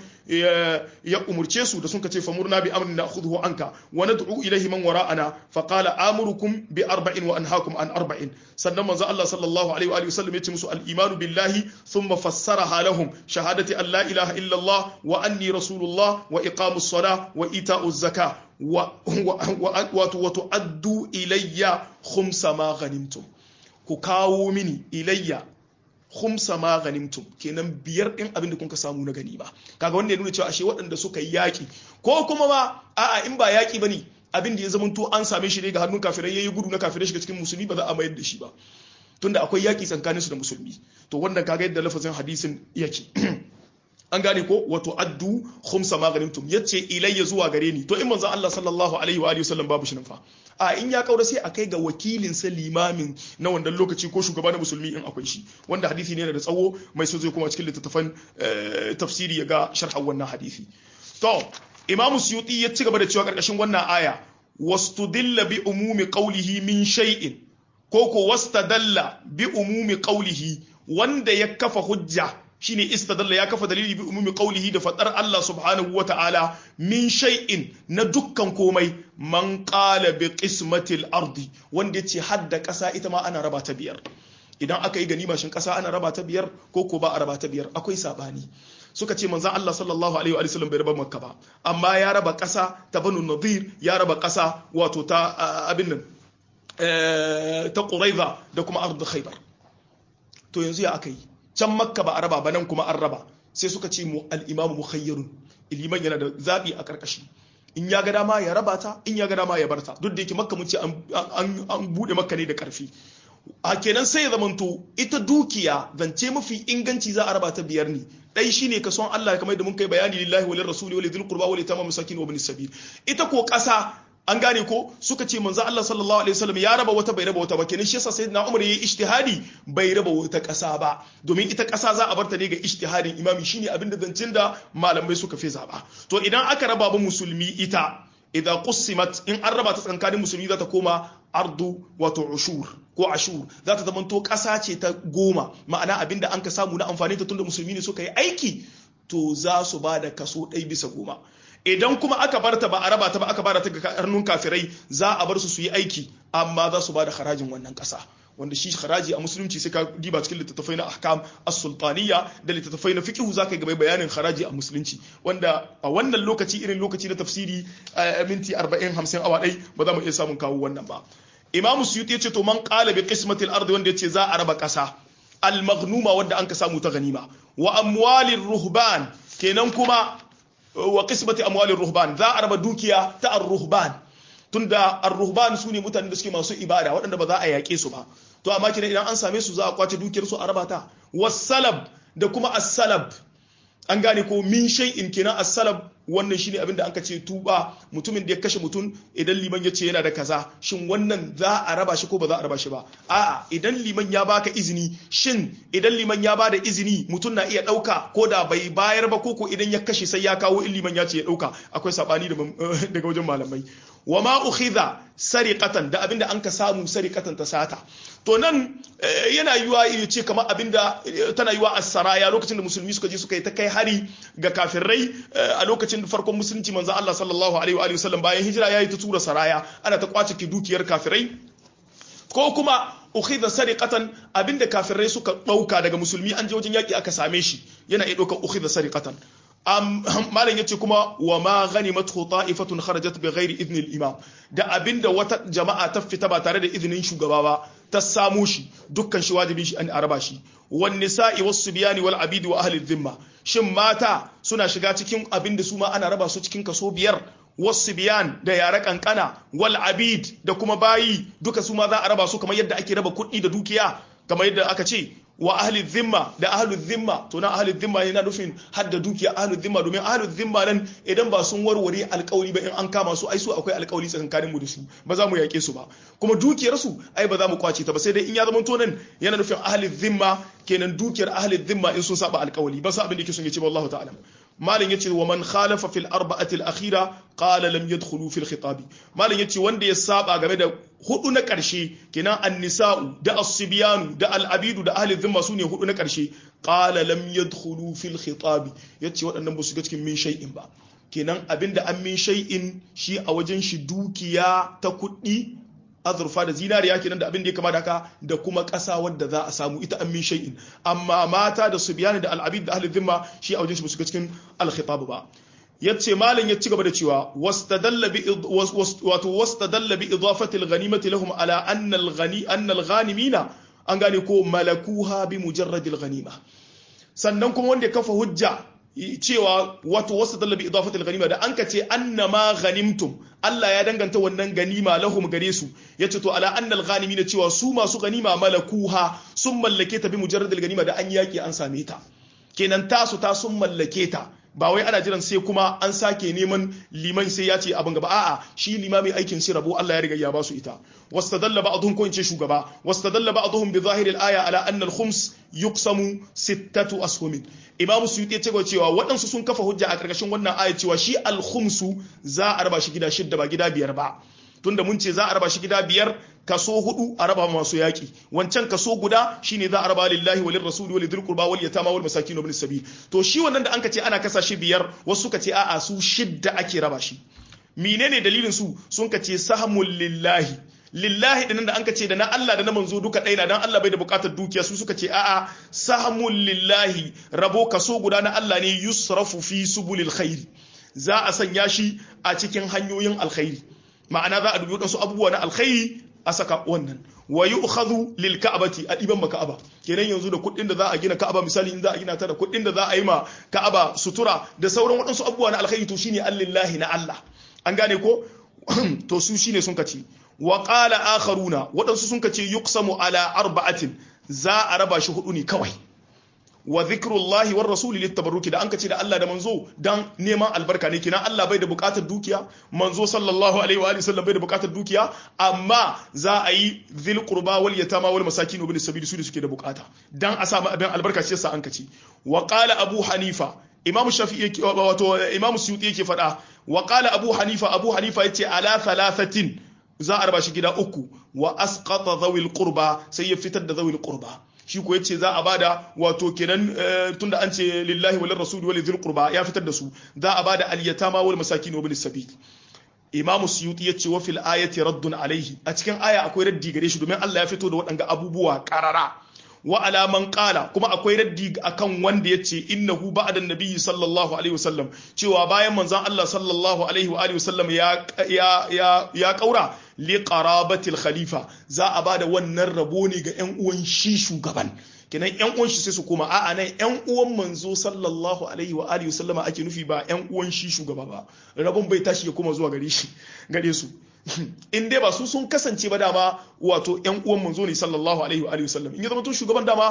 ya umurce su da sun kace famurna bi amrin na'khudhu anka wa nad'u ilayhi man wara'ana fa qala amurukum bi arba'in wa anhaakum an arba'in sannan manzon Allah sallallahu alaihi wa alihi wa sallam ya ce musu al-imanu billahi thumma fassaraha lahum shahadati an la ilaha illa Allah wa anni rasulullah wa iqamus salah wa ita'uz zakah wa wa tu'addu ilayya khumsa ma ghanimtum ku kawo mini ilayya khumsa ma ghanimtum kenan biyar din abin da kun ka samu na gani ba kaga wanda ya nuna cewa ashe waɗanda suka yi yaki ko kuma ba a'a in ba yaki bane abin da ya zamanto an same shi ne ga hannun kafirai yayi gudu na kafirai shiga cikin musulmi ba za a mayar da shi ba tunda akwai yaki tsakanin su da musulmi to wannan kaga yadda lafazin hadisin yake an gane ko wato addu khumsa ma ghanimtum yace ilayya zuwa gare ni to in manzon Allah sallallahu alaihi wa alihi wasallam babu shi nan fa a in ya kaura sai a kai ga wakilin sa limamin na wannan lokaci ko shugaba na musulmi in akwai shi wanda hadisi ne da tsawo mai so zai kuma cikin littattafan tafsiri ya ga sharhan wannan hadisi to imam suyuti ya ci gaba da cewa karkashin wannan aya wastudilla bi umumi qawlihi min shay'in ko ko wastadalla bi umumi qawlihi wanda ya kafa hujja shine istadalla ya kafa dalili bi umumi qawlihi da fadar Allah subhanahu wa ta'ala min shay'in na dukkan komai man qala bi qismatil ardi wanda yace hadda kasa ita ma ana raba ta biyar idan aka yi ganima shin kasa ana raba ta biyar ko ko ba a raba ta biyar akwai sabani suka ce manzon Allah sallallahu alaihi wa sallam bai raba makka ba amma ya raba kasa ta banu nadir ya raba kasa wato ta abin nan ta quraiza da kuma ardu khaybar to yanzu ya aka yi can makka ba a raba ba nan kuma an raba sai suka ce mu al'imamu mukhayyarun iliman yana da zaɓi a ƙarƙashi in ya ga dama ya raba ta in ya ga dama ya barta duk da yake makka mun ce an bude makka ne da karfi a kenan sai ya zamanto ita dukiya zance mafi inganci za a raba ta biyar ne dai shine ka son Allah kamar da mun kai bayani lillahi walil rasuli walil dhil qurba walil yatama masakin wa ibn sabil ita ko kasa an gane ko suka ce manzo Allah sallallahu alaihi wasallam ya raba wata bai raba wata ba kenan shi yasa sayyidina Umar yayi ijtihadi bai raba wata kasa ba domin ita kasa za a barta ne ga ijtihadin imami shine abin da zancin da malamai suka fi zaba to idan aka raba ba musulmi ita idan qusimat in an raba ta tsakanin musulmi za ta koma ardu wato ushur ko ashur za ta zama to ƙasa ce ta goma ma'ana abinda an ka samu na amfani ta tunda musulmi ne suka yi aiki to za su ba da kaso ɗai bisa goma idan kuma aka bar ta ba a raba ta ba aka bada ta ga hannun kafirai za a bar su su yi aiki amma za su ba da harajin wannan ƙasa wanda shi haraji a musulunci sai ka diba cikin littattafai na ahkam as-sultaniya da littattafai na fiqh zaka ga bayanin haraji a musulunci wanda a wannan lokaci irin lokaci na tafsiri minti 40 50 awa dai ba za mu iya samun kawo wannan ba imamu suyuti yace to man qala bi qismati al-ardi wanda yace za a raba kasa al-maghnuma wanda an ka samu ta ganima wa amwalir ruhban kenan kuma wa qismati amwalir ruhban za a raba dukiya ta ar-ruhban tunda ar-ruhban su ne mutanen da suke masu ibada waɗanda ba za a yaƙe su ba to amma kina idan an same su za a kwace dukiyar su a raba ta wasalab da kuma as-salab an gane ko min shay'in kenan as-salab wannan shine abinda anka ce tuba mutumin da ya kashe mutum idan liman ya ce yana da kaza shin wannan za a raba shi ko ba za a raba shi ba a'a idan liman ya baka izini shin idan liman ya bada izini mutum na iya dauka ko da bai bayar ba ko ko idan ya kashe sai ya kawo in liman ya ce ya dauka akwai sabani daga wajen malamai wa ma ukhidha sariqatan da abinda an ka samu sariqatan ta sata to nan yana yiwa ya ce kamar abinda tana yiwa as-saraya lokacin da musulmi suka je suka yi ta kai hari ga kafirai a lokacin farkon musulunci manzo Allah sallallahu alaihi wa alihi wasallam bayan hijira yayi ta tura saraya ana ta kwace ki dukiyar kafirai ko kuma ukhidha sariqatan abinda kafirai suka dauka daga musulmi an je wajen yaki aka same shi yana iya dauka ukhidha sariqatan malam yace kuma wa ma ghanimat ta'ifatun kharajat bi ghairi idni al-imam da abinda wata jama'a ta fita ba tare da izinin shugaba ba ta samu shi dukkan shi wajibi shi an araba shi wan nisa'i was subyani wal abid wa ahli dhimma shin mata suna shiga cikin abinda su ma ana raba su cikin kaso biyar wasu biyan da yare kankana wal abid da kuma bayi duka su ma za a raba su kamar yadda ake raba kuɗi da dukiya kamar yadda aka ce wa ahli zimma da ahli zimma to na ahli zimma yana nufin har da dukiya ahli zimma domin ahli zimma nan idan ba sun warware alkawari ba in an kama su ai su akwai alkawari tsakankanin mu da su ba za mu yake su ba kuma dukiyar su ai ba za mu kwace ta ba sai dai in ya zama to nan yana nufin ahli zimma kenan dukiyar ahli zimma in sun saba alkawari ba sa abin da yake son ya ce wallahu ta'ala malin yace wa man khalafa fil arba'ati al akhira qala lam yadkhulu fil khitabi malin yace wanda ya saba game da hudu na karshe kenan an-nisa'u da as-sibyanu da al-abidu da ahli dhimma sune hudu na karshe qala lam yadkhulu fil khitabi yace waɗannan ba su ga cikin min shay'in ba kenan abinda an min shay'in shi a wajen shi dukiya ta kuɗi azurfa da zinariya kenan da abin da ya kama da haka da kuma ƙasa wadda za a samu ita an min shay'in amma mata da subyani da al'abid da ahli dhimma shi a wajen shi ba su ga cikin al-khitab ba yace malam ya ci gaba da cewa wastadalla bi wato wastadalla bi idafati al-ghanimati lahum ala anna al-ghani anna al-ghanimina an gane ko malakuha bi mujarrad al-ghanima sannan kuma wanda ya kafa hujja cewa wato wasu dallabi idafatul ganima da an ka ce annama ghanimtum Allah ya danganta wannan ganima lahum gare su yace to ala annal ghanimina cewa su masu ganima malakuha sun mallake ta bi mujarradil ganima da an yaki an same ta kenan tasu ta sun mallake ta ba wai ana jiran sai kuma an sake neman liman sai ya ce abin gaba a'a shi limami aikin shi rabo Allah ya riga ya ba su ita wastadalla ba'dhum ko ince shugaba wastadalla ba'dhum bi zahiri al-aya ala anna al-khums yuqsamu sittatu ashumin imam suyuti ya ce cewa waɗansu sun kafa hujja a ƙarƙashin wannan aya cewa shi al-khumsu za a raba shi gida shidda ba gida biyar ba tunda mun ce za a raba shi gida biyar kaso hudu a raba masu yaki wancan kaso guda shine za a raba lillahi walil rasuli walil dhil qurba wal yatama wal masakin ibn sabil to shi wannan da anka ce ana kasa shi biyar wasu suka ce a'a su shidda ake raba shi menene dalilin su sun ka ce sahmul lillahi lillahi dinan da anka ce da na Allah da na manzo duka ɗaya na dan Allah bai da bukatar dukiya su suka ce a'a sahmul lillahi rabo kaso guda na Allah ne yusrafu fi subulil khairi za a sanya shi a cikin hanyoyin alkhairi ma'ana za a dubi wadansu abubuwa na alkhairi a saka wannan wa yu'khadhu lil ka'bati a diban ma ka'aba kenan yanzu da kuɗin da za a gina ka'aba misali in za a gina ta da kuɗin da za a yi ma ka'aba sutura da sauran wadansu abubuwa na alkhairi to shine allillahi na Allah an gane ko to su shine sun kace wa qala akharuna wadansu sun kace yuqsamu ala arba'atin za a raba shi hudu ne kawai wa zikrullahi war rasuli littabarruki da an kace da Allah da manzo dan neman albarka ne kina Allah bai da bukatar dukiya manzo sallallahu alaihi wa alihi sallam bai da bukatar dukiya amma za a yi zil qurba wal yatama wal masakin ibn sabil su da suke da bukata dan a samu abin albarka shi yasa an kace wa qala abu hanifa imamu shafi'i wato imamu suyuti yake faɗa wa qala abu hanifa abu hanifa yace ala thalathatin za a raba shi gida uku wa asqata dhawil qurba sai ya fitar da dhawil qurba shi ko yace za a bada wato kenan tunda an ce lillahi wal rasul wal dhil qurba ya fitar da su za a bada al yatama wal masakin wa bil sabil imam suyuti yace wa fil ayati raddun alaihi a cikin aya akwai raddi gare shi domin Allah ya fito da waɗanga abubuwa karara wa alaman kala kuma akwai raddi akan wanda yace innahu ba'da nabiyyi sallallahu alaihi wasallam cewa bayan manzon Allah sallallahu alaihi wa alihi wasallam ya ya ya ya kaura li qarabatil khalifa za a bada wannan rabo ne ga ƴan uwan shi shugaban kenan ƴan uwan shi sai su koma a'a nan ƴan uwan manzo sallallahu alaihi wa alihi wasallama ake nufi ba ƴan uwan shi shugaba ba rabon bai tashi ya koma zuwa gare shi gare su in dai ba su sun kasance ba dama wato yan uwan manzo ne sallallahu alaihi wa alihi wasallam in ya zama to shugaban dama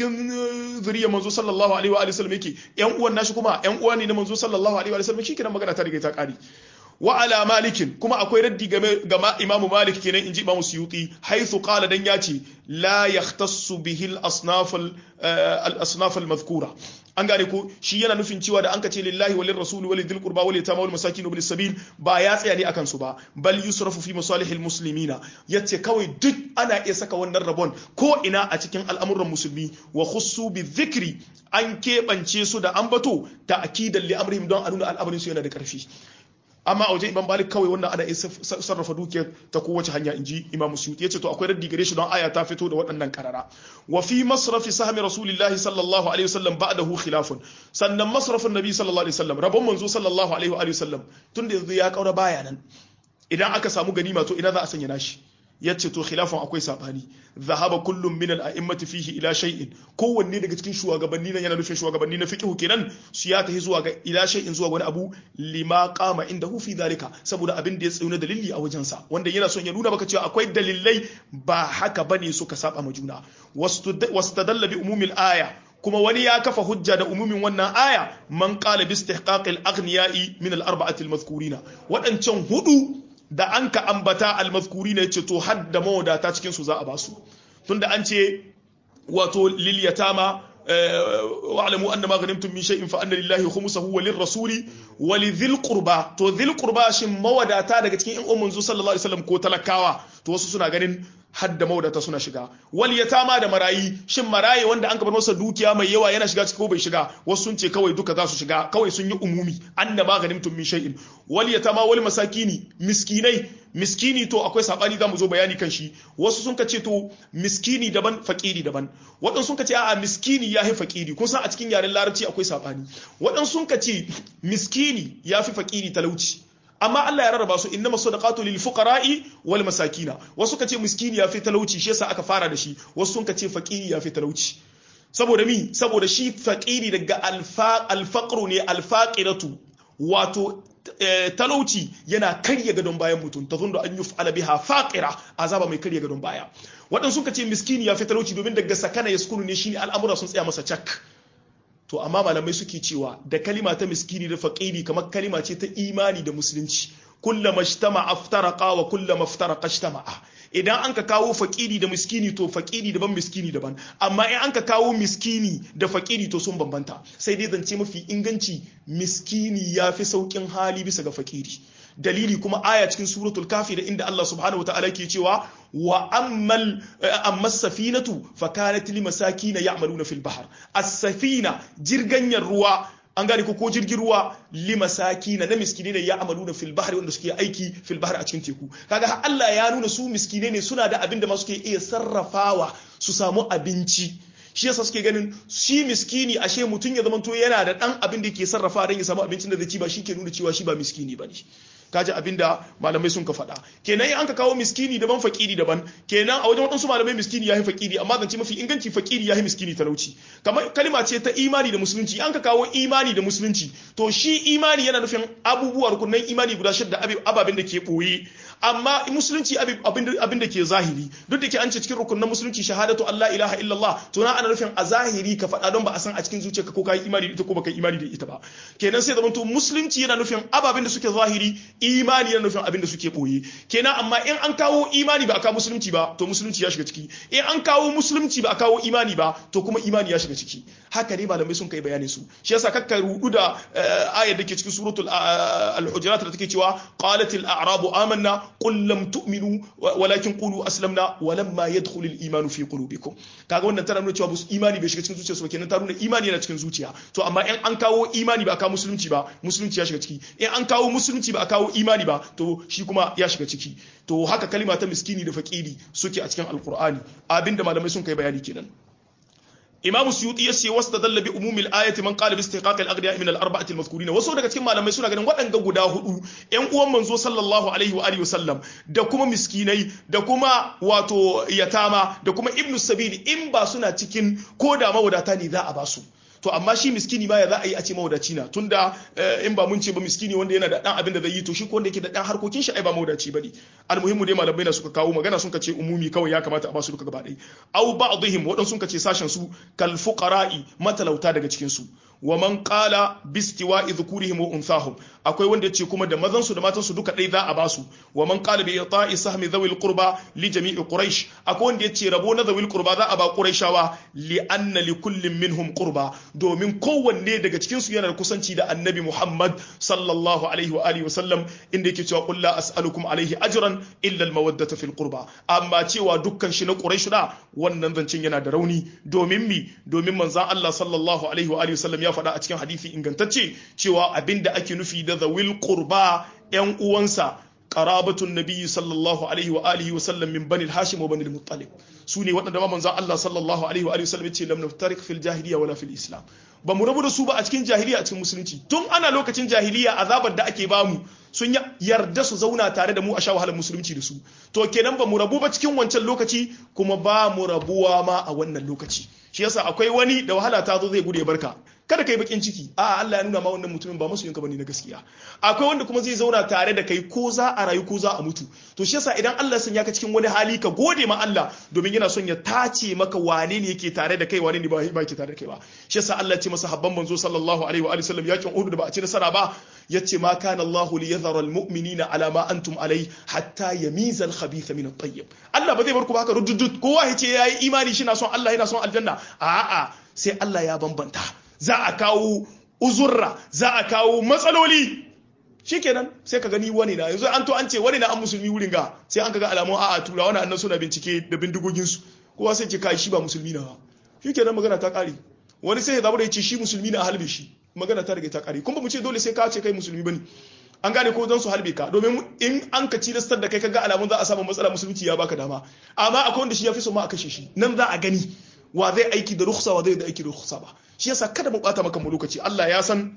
cikin zuriyar manzo sallallahu alaihi wa alihi wasallam yake yan uwan nashi kuma yan uwa ne na manzo sallallahu alaihi wa alihi wasallam shikenan magana ta riga ta kare wa ala malikin kuma akwai raddi game ga imamu malik kenan inji imamu suyuti haythu qala dan yace la yahtassu bihi al asnaf al asnaf al madhkura an gane ko shi yana nufin cewa da an kace lillahi walil rasuli walil dhil qurba walil yatama wal masakin bil sabil ba ya tsaya ne akan su ba bal yusrafu fi masalihil muslimina yace kawai duk ana iya saka wannan rabon ko ina a cikin al'amuran musulmi wa khussu bi dhikri an keɓance su da ambato ta'kidan li amrihim don a nuna al'amarin su yana da ƙarfi amma a wajen imam malik kawai wannan ana iya sarrafa dukiyar ta kowace hanya inji imam suyuti yace to akwai raddi gare shi don aya ta fito da waɗannan karara wa fi masrafi sahmi rasulillahi sallallahu alaihi wasallam ba'dahu khilafun sannan masrafin nabi sallallahu alaihi wasallam rabon manzo sallallahu alaihi wa sallam tunda yanzu ya kaura baya nan idan aka samu ganima to ina za a sanya nashi yace to khilafan akwai sabani zahaba kullum min al-a'immati fihi ila shay'in kowanne daga cikin shugabanni nan yana nufin shugabanni na fiqh kenan su ya tafi zuwa ga ila shay'in zuwa wani abu lima qama indahu fi dhalika saboda abin da ya tsayo na dalili a wajen sa wanda yana son ya nuna maka cewa akwai dalilai ba haka bane suka saba ma juna wastadalla bi umumil aya kuma wani ya kafa hujja da umumin wannan aya man qala bi istihqaqil aghniyai min al-arba'ati al-madhkurina wadancan hudu da an ka ambata almazkuri ne ce to hadda mawadata cikin su za a basu tunda an ce wato lil yatama wa'lamu anna ma ghanimtum min shay'in fa anna lillahi khumsahu wa lirrasuli wa lidhil qurba to dhil qurba shin mawadata daga cikin in ummun sallallahu alaihi wasallam ko talakawa to wasu suna ganin hadda mawadata suna shiga wal yatama da marayi shin marayi wanda an bar masa dukiya mai yawa yana shiga ko bai shiga wasu sun ce kawai duka za su shiga kawai sun yi umumi anna ma ganimtum min shay'in wal yatama wal masakini miskinai miskini to akwai sabani zamu zo bayani kan shi wasu sun kace to miskini daban fakiri daban waɗansu sun kace a'a miskini yafi fakiri kun san a cikin yaren larabci akwai sabani waɗansu sun kace miskini yafi fakiri talauci amma Allah ya rarraba su innama sadaqatu lil fuqara'i wal masakina wasu kace miskini ya fi talauci shi yasa aka fara da shi wasu sun kace faqiri ya fi talauci saboda mi saboda shi faqiri daga alfa alfaqru ne alfaqiratu wato talauci yana karya gadon bayan mutum ta zunda an yuf'ala biha faqira azaba mai karya gadon baya waɗansu suka ce miskini ya fi talauci domin daga sakana yaskunu ne shine al'amura sun tsaya masa cak to amma malamai suke cewa da kalima ta miskini da faƙiri kamar kalima ce ta imani da musulunci kullama ijtama aftaraqa wa kullama aftaraqa ijtama'a idan an ka kawo faƙiri da miskini to faƙiri daban miskini daban amma in an ka kawo miskini da faƙiri to sun bambanta sai dai zance mafi inganci miskini ya fi sauƙin hali bisa ga faƙiri dalili kuma aya cikin suratul kafi da inda Allah subhanahu wataala ke cewa wa ammal amma safinatu fa kanat lil masakin ya'maluna fil bahr as-safina jirganyar ruwa an gane ko jirgin ruwa li masakin na miskine ne ya'maluna fil bahri wanda suke aiki fil bahr a cikin teku kaga Allah ya nuna su miskine ne suna da abin da ma suke iya sarrafawa su samu abinci shi yasa suke ganin shi miskini ashe mutum ya zamanto yana da dan abin da yake sarrafa don ya samu abincin da zai ci ba shi ke nuna cewa shi ba miskini bane kaji abinda malamai sun ka faɗa kenan in an ka kawo miskini daban fakiri daban kenan a wajen waɗansu malamai miskini yahi fakiri amma zance mafi inganci fakiri yahi miskini talauci kamar kalima ce ta imani da musulunci an ka kawo imani da musulunci to shi imani yana nufin abubuwa rukunan imani guda shidda ababen da ke ɓoye amma musulunci abin da ke zahiri duk da ke an ce cikin rukunan musulunci shahadatu Allah ilaha illallah to na ana nufin a zahiri ka faɗa don ba a san a cikin zuciyarka ko ka yi imani da ita ko baka yi imani da ita ba kenan sai zamanto musulunci yana nufin ababen da suke zahiri imani yana nufin abin da suke boye kenan amma in an kawo imani ba a kawo musulunci ba to musulunci ya shiga ciki in an kawo musulunci ba a kawo imani ba to kuma imani ya shiga ciki haka ne malamai sun kai bayanin su shi yasa kakka rudu da ayar da ke cikin suratul al-hujurat da take cewa qalatil a'rabu amanna qul lam tu'minu walakin qulu aslamna walamma yadkhul al-iman fi qulubikum kaga wannan tana nuna cewa imani bai shiga cikin zuciyarsu ba kenan ta nuna imani yana cikin zuciya to amma in an kawo imani ba a kawo musulunci ba musulunci ya shiga ciki in an kawo musulunci ba a kawo imani ba to shi kuma ya shiga ciki to haka kalima ta miskini da fakiri suke a cikin alkur'ani abinda malamai sun kai bayani kenan imam suyuti ya ce wasu dalla bi umumil ayati man qala bi istiqaq al aghniya min al arba'ati al mazkurin wasu daga cikin malamai suna ganin waɗanga guda hudu ƴan uwan manzo sallallahu alaihi wa alihi wasallam da kuma miskinai da kuma wato yatama da kuma ibnu sabili in ba suna cikin ko da mawadata ne za a ba su to amma shi miskini ma ya za a yi a ce mawadaci na tunda in ba mun ce ba miskini wanda yana da dan abin da zai yi to shi ko wanda yake da dan harkokin shi ai ba mawadaci bane almuhimmu dai malamai na suka kawo magana sun ce umumi kawai ya kamata a ba su duka gaba ɗaya aw ba'dihim wadan sun ce sashen su kal fuqara'i matalauta daga cikin su wa man qala bistiwa'i dhukurihim wa unthahum akwai wanda yace kuma da mazan su da matan su duka dai za a basu wa man qala bi ita'i sahmi dhawil qurba li jami'i quraish akwai wanda yace rabo na dhawil qurba za a ba quraishawa li anna li kullin minhum qurba domin kowanne daga cikin su yana da kusanci da annabi Muhammad sallallahu alaihi wa alihi wasallam inda yake cewa qul la as'alukum alaihi ajran illa al mawaddata fil qurba amma cewa dukkan shi na quraish da wannan zancen yana da rauni domin mi domin manzon Allah sallallahu alaihi wa alihi wasallam ya faɗa a cikin hadisi ingantacce cewa abinda ake nufi da zawil qurba yan uwansa qarabatun nabiyyi sallallahu alaihi wa alihi wa sallam min bani hashim wa bani al-muttalib su ne waɗanda ma manzon Allah sallallahu alaihi wa alihi wa sallam ya ce lam naftarik fil jahiliya wala fil islam ba mu rabu da su ba a cikin jahiliya a cikin musulunci tun ana lokacin jahiliya azabar da ake bamu sun yarda su zauna tare da mu a sha wahalar musulunci da su to kenan ba mu rabu ba cikin wancan lokaci kuma ba mu rabuwa ma a wannan lokaci shi yasa akwai wani da wahala ta zo zai gude barka kada kai bakin ciki a Allah ya nuna ma wannan mutumin ba masoyin ka bane na gaskiya akwai wanda kuma zai zauna tare da kai ko za a rayu ko za a mutu to shi yasa idan Allah ya sanya ka cikin wani hali ka gode ma Allah domin yana son ya tace maka wane ne yake tare da kai wane ne ba yake tare da kai ba shi yasa Allah ya ce masa habban manzo sallallahu alaihi wa alihi wasallam yakin Uhud da ba a ci nasara ba yace ma kana Allahu li yadhara almu'minina ala ma antum alai hatta yamiza al-khabitha min at-tayyib Allah ba zai bar ku ba haka ruddud kowa yace yayi imani shi na son Allah yana son aljanna a'a sai Allah ya bambanta za a kawo uzurra za a kawo matsaloli shikenan sai ka gani wani na yanzu an to an ce wani na an musulmi wurin ga sai an kaga alamun a'a tura wani annan suna bincike da bindigogin su kowa sai ce kai shi ba musulmi na ba shikenan magana ta kare wani sai ya zaba da ya ce shi musulmi na halbe shi magana ta rage ta kare kuma mu ce dole sai ka ce kai musulmi bane an gane ko don su halbe ka domin in an ka cilastar da kai kaga alamun za a samu matsala musulunci ya baka dama amma akwai wanda shi ya fi so ma a kashe shi nan za a gani wa zai aiki da rukhsa wa zai da aiki da rukhsa ba shi yasa kada mu bata maka mu lokaci Allah ya san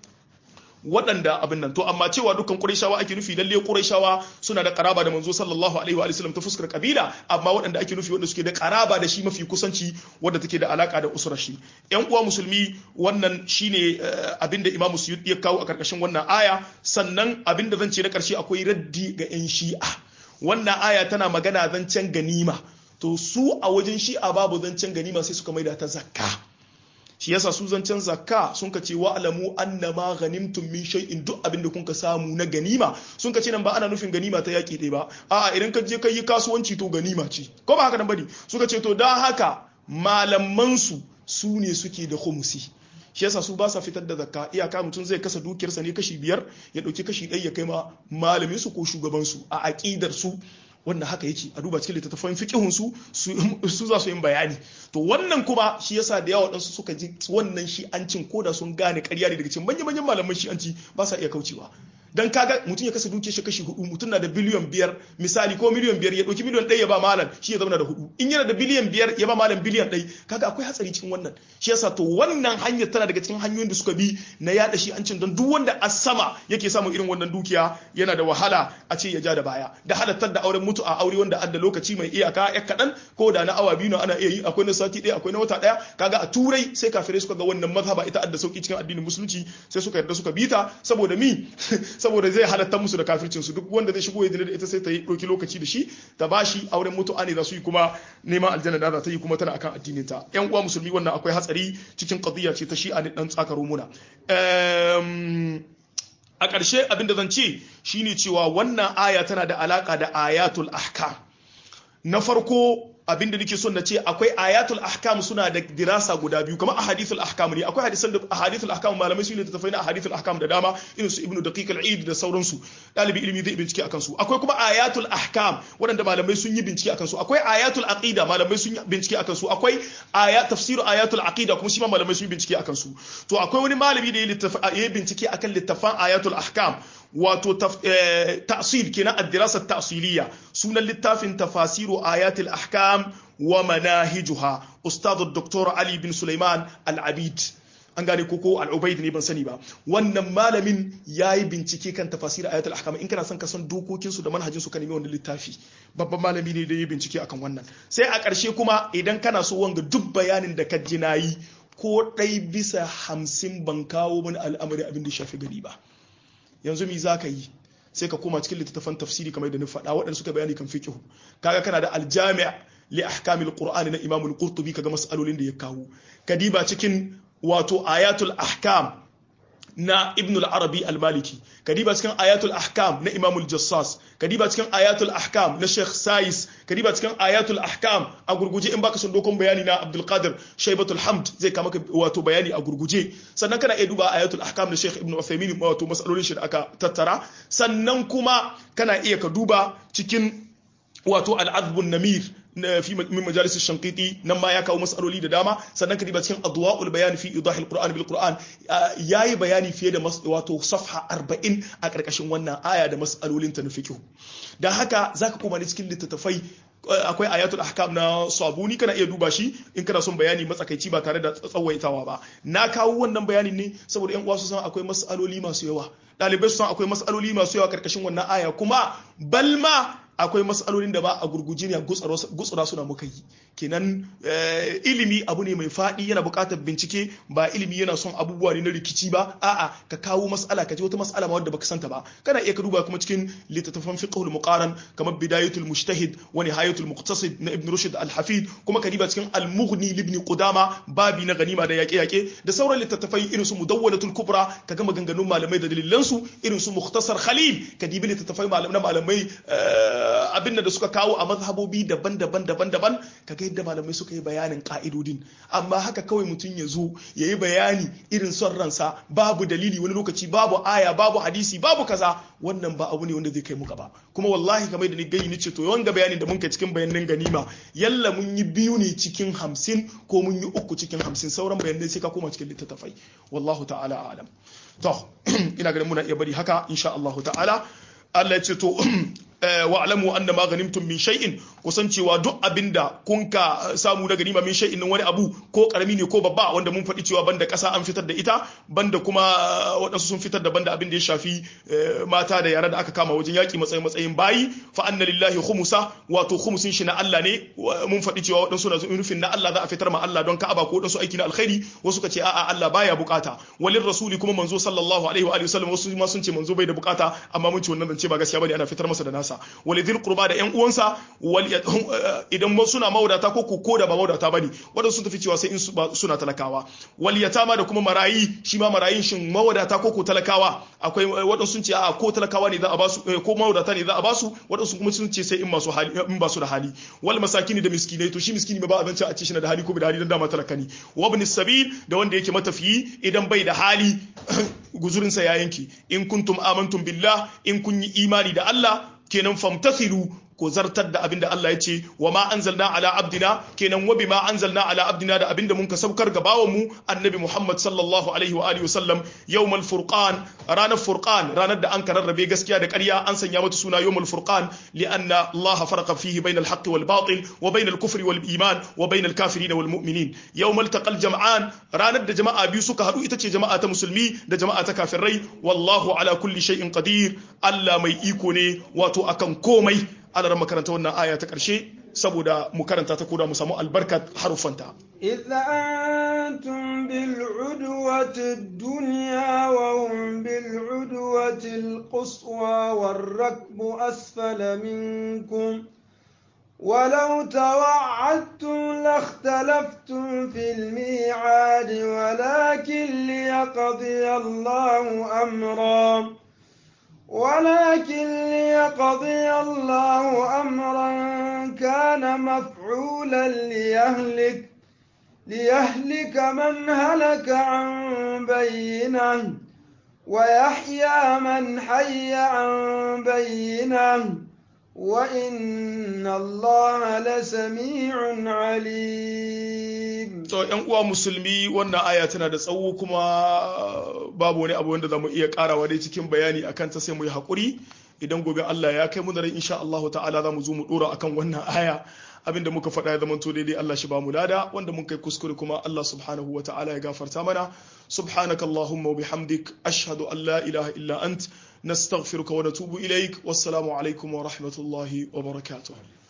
waɗanda abin nan to amma cewa dukkan Qurayshawa ake nufi lalle Qurayshawa suna da karaba da manzo sallallahu alaihi wa sallam ta fuskar kabila amma waɗanda ake nufi wanda suke da karaba da shi mafi kusanci wanda take da alaka da usrar shi ƴan uwa musulmi wannan shine abinda Imam Suyuti ya kawo a karkashin wannan aya sannan abinda zan ce na karshe akwai raddi ga ƴan Shi'a wannan aya tana magana zancen ganima to su a wajen Shi'a babu zancen ganima sai suka maida ta zakka shi yasa su zancen zakka sun ka ce wa'lamu annama ghanimtum min shay'in duk abin da kun ka samu na ganima sun ka ce nan ba ana nufin ganima ta yaki ɗaya ba a'a idan ka je ka yi kasuwanci to ganima ce ko ba haka nan bane suka ce to dan haka malaman su su ne suke da khumsi shi yasa su ba sa fitar da zakka iyaka mutum zai kasa dukiyarsa ne kashi biyar ya dauki kashi ɗaya ya kai ma malamin su ko shugaban su a aqidar su wannan haka yake a duba cikin littattafan fiqihun su su za su yin bayani to wannan kuma shi yasa da yawa wadansu suka ji wannan shi an cin koda sun gane ƙarya ne daga cikin manyan manyan malaman shi an ci ba sa iya kaucewa dan kaga mutum ya kasa duke shi kashi hudu mutum na da biliyan biyar misali ko miliyan biyar ya ɗauki miliyan ɗaya ya ba malam shi ya zama da hudu in yana da biliyan biyar ya ba malam biliyan ɗaya kaga akwai hatsari cikin wannan shi yasa to wannan hanyar tana daga cikin hanyoyin da suka bi na yada shi an cin don duk wanda a sama yake samun irin wannan dukiya yana da wahala a ce ya ja da baya da halattar da auren mutu a aure wanda adda lokaci mai iyaka ya kaɗan ko da na awa biyu na ana iya yi akwai na sati ɗaya akwai na wata ɗaya kaga a turai sai kafirai suka ga wannan mazhaba ita adda sauki cikin addinin musulunci sai suka yarda suka bita saboda mi saboda zai halatta musu da kafircin su duk wanda zai shigo ya da ita sai ta yi ɗauki lokaci da shi ta bashi auren mutu'a ne za su yi kuma neman aljanna da za ta yi kuma tana akan addinin ta yan uwa musulmi wannan akwai hatsari cikin qadiyya ce ta shi'a ne dan tsakaro muna a ƙarshe abin da zan ce shine cewa wannan aya tana da alaka da ayatul ahkam na farko abin da nake son na ce akwai ayatul ahkam suna da dirasa guda biyu kamar ahadithul ahkam ne akwai hadisan da ahadithul ahkam malamai su ne tafai na ahadithul ahkam da dama irin su ibnu daqiq al-eid da sauransu dalibi ilimi zai bincike akan su akwai kuma ayatul ahkam waɗanda malamai sun yi bincike akan su akwai ayatul aqida malamai sun yi bincike akan su akwai aya tafsiru ayatul aqida kuma shi ma malamai sun yi bincike akan su to akwai wani malami da ya yi bincike akan littafan ayatul ahkam wato ta'sil kenan ad-dirasa ta'siliya sunan littafin tafasiru ayatul ahkam wa manahijuha ustad dr ali bin sulaiman al-abid an gane koko al-ubaid ne ban sani ba wannan malamin yayi bincike kan tafasir ayatul ahkam in kana son ka san dokokin su da manhajin su ka nemi wannan littafi babban malami ne da yayi bincike akan wannan sai a ƙarshe kuma idan kana so wanga duk bayanin da ka ji nayi ko ɗai bisa hamsin ban kawo wani al'amari abin da shafi gari ba yanzu mi za ka yi sai ka koma cikin littattafan tafsiri kamar da na faɗa waɗanda suka bayani kan fiqh kaga kana da aljami' li ahkamil qur'ani na imam al-qurtubi kaga mas'alolin da ya kawo kadiba cikin wato ayatul ahkam na ibn al-arabi al-maliki kadiba cikin ayatul ahkam na imam al-jassas kadiba cikin ayatul ahkam na sheikh sais kadiba cikin ayatul ahkam a gurguje in baka son dokon bayani na abdul qadir shaybatul hamd zai kama wato bayani a gurguje sannan kana iya duba ayatul ahkam na sheikh ibn uthaymin wato masalolin shi da aka tattara sannan kuma kana iya ka duba cikin wato al-azbun namir في من مجالس الشنقيطي نما يا كاو مسألولي da dama sannan ka diba cikin adwa'ul bayan fi idah al-Qur'an bil Qur'an yayi bayani fiye da wato safha 40 a karkashin wannan aya da mas'alolin ta na fiqh dan haka zaka koma ne cikin littattafai akwai ayatul ahkam na sabuni kana iya duba shi in kana son bayani matsakaici ba tare da tsawaitawa ba na kawo wannan bayanin ne saboda yan uwa su san akwai mas'aloli masu yawa ɗalibai su san akwai mas'aloli masu yawa karkashin wannan aya kuma balma akwai matsalolin da ba a gurguje ne gutsura suna muka yi kenan ilimi abu ne mai faɗi yana buƙatar bincike ba ilimi yana son abubuwa ne na rikici ba a'a ka kawo mas'ala ka ji wata mas'ala ma wadda baka santa ba kana iya ka duba kuma cikin littattafan fiqhul muqaran kamar bidayatul mujtahid wa nihayatul muqtasid na ibn rushd al-hafid kuma ka diba cikin al-mughni ibn qudama babi na ganima da yaƙe yaƙe da sauran littattafai irin su mudawwalatul kubra ka ga maganganun malamai da dalilansu irin su mukhtasar khalil ka dibi littattafai na malamai abin da suka kawo a mazhabobi daban-daban daban-daban kaga yadda malamai suka yi bayanin ka'idodin amma haka kawai mutum ya zo ya yi bayani irin son ransa babu dalili wani lokaci babu aya babu hadisi babu kaza wannan ba abu ne wanda zai kai mu gaba kuma wallahi kamar da ni gayi ni ce to wanga bayanin da mun kai cikin bayanan ganima yalla mun yi biyu ne cikin hamsin ko mun yi uku cikin hamsin sauran bayanai sai ka koma cikin littattafai wallahu ta'ala alam to ina ganin muna iya bari haka insha Allah ta'ala Allah ya ce to wa'lamu anna ma ghanimtum min shay'in kusan cewa duk abinda kun ka samu na ganima min shay'in wani abu ko karami ne ko babba wanda mun faɗi cewa banda ƙasa an fitar da ita banda kuma waɗansu sun fitar da banda abin da ya shafi mata da yara da aka kama wajen yaƙi matsayin matsayin bayi fa anna lillahi khumusa wato khumusin shi na Allah ne mun faɗi cewa waɗansu na nufin na Allah za a fitar ma Allah don Ka'aba ko waɗansu aiki na alkhairi wasu ka ce a'a Allah baya bukata walin rasuli kuma manzo sallallahu alaihi wa alihi wasallam wasu ma sun ce manzo bai da bukata amma mun ce wannan zance ba gaskiya bane ana fitar masa da nasa walidhil qurba da yan uwansa idan suna mawadata ko ko da ba mawadata bane wadanda sun tafi cewa sai in suna talakawa wal yatama da kuma marayi shi ma marayin shin mawadata ko ko talakawa akwai wadanda sun ce a ko talakawa ne za a basu ko mawadata ne za a basu wadanda sun kuma sun ce sai in masu hali in ba su da hali wal masakini da miskinai to shi miskini ba abin a ce shi na da hali ko bai da hali dan dama talaka ne wa ibn sabil da wanda yake matafiyi idan bai da hali guzurinsa ya yanki in kuntum amantum billah in kun yi imani da Allah kenan famtasilu ko zartar da abinda Allah ya ce wa ma anzalna ala abdina kenan wa bima anzalna ala abdina da abinda mun ka saukar ga bawan mu annabi Muhammad sallallahu alaihi wa alihi wasallam yawmal furqan ranar furqan ranar da an kararrabe gaskiya da ƙarya an sanya mata suna yawmal furqan lianna Allah farqa fihi bainal haqqi wal batil wa bainal kufri wal iman wa bainal kafirin wal mu'minin yawmal taqal jam'an ranar da jama'a biyu suka haɗu ita ce jama'a ta musulmi da jama'a ta kafirai wallahu ala kulli shay'in qadir Allah mai iko ne wato akan komai ana ran makaranta wannan aya ta ƙarshe saboda mu karanta ta koda mu samu albarkat harufanta إذا أنتم بالعدوة الدنيا وهم بالعدوة القصوى والركب أسفل منكم ولو توعدتم لاختلفتم في الميعاد ولكن ليقضي الله أمرا ولكن ليقضي الله أمرا كان مفعولا ليهلك ليهلك من هلك عن بينه ويحيى من حي عن بينه وإن الله لسميع عليم to yan uwa musulmi wannan aya tana da tsawo kuma babu wani abu wanda zamu iya karawa dai cikin bayani akan ta sai mu yi hakuri idan gobe Allah ya kai mu da rai insha Allah ta'ala zamu zo mu dora akan wannan aya abinda muka faɗa ya zamanto daidai Allah shi ba mu lada wanda mun kai kuskure kuma Allah subhanahu wa ta'ala ya gafarta mana subhanakallahumma wa bihamdik ashhadu an la ilaha illa ant nastaghfiruka wa natubu ilaik wassalamu alaikum wa rahmatullahi wa barakatuh